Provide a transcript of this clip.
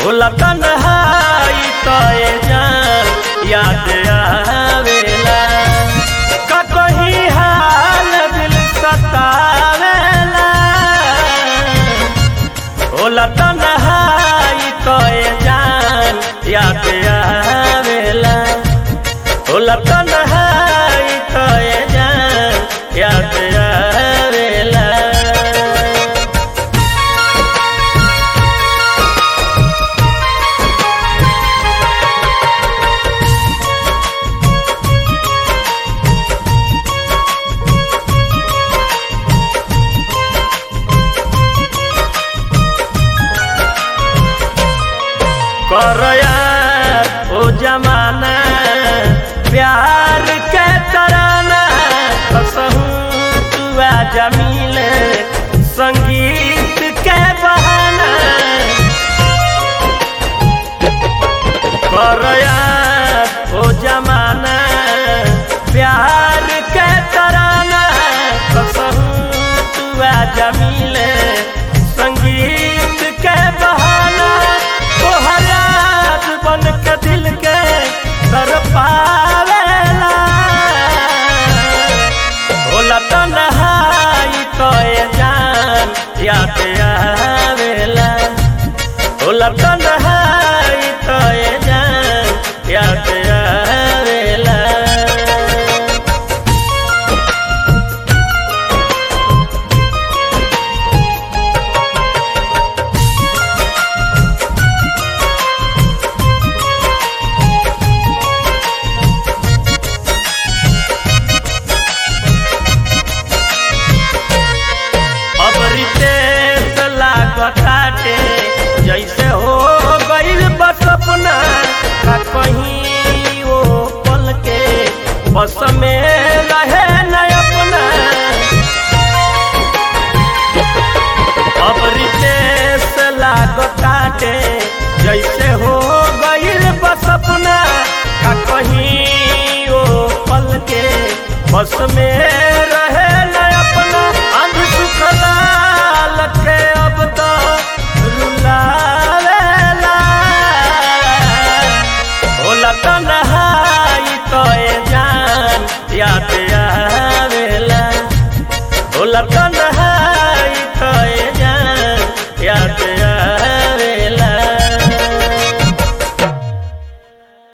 होला तन्हाई तोए जान याद आवेला का कहीं हाल दिल सतावेला होला तन्हाई तोए जान याद आवेला होला तन्हाई तोए जान याद आवेला करया ओ जमाना प्यार के तराना कसहू तू आजा मिले संगीत के बहाना करया ओ जमाना प्यार के तराना कसहू तू आजा मिले संगीत के बहाना तोहर याद बन के दिल के तर पावेला होला तन्हाई तोए जान याद आवेला होला तन्हाई तोए जान याद आवेला अब रितेश लागताटे जैसे हो गइल बस अपना का कहीं वो पल के बस में रहे न अपना अब रितेश लागताटे जैसे हो गइल बस अपना का कहीं वो पल के बस में रहे न अपना अंध सुखलाल के अब तो रुलावेला होला तन्हाई तोए जान याद आवेला होला तन्हाई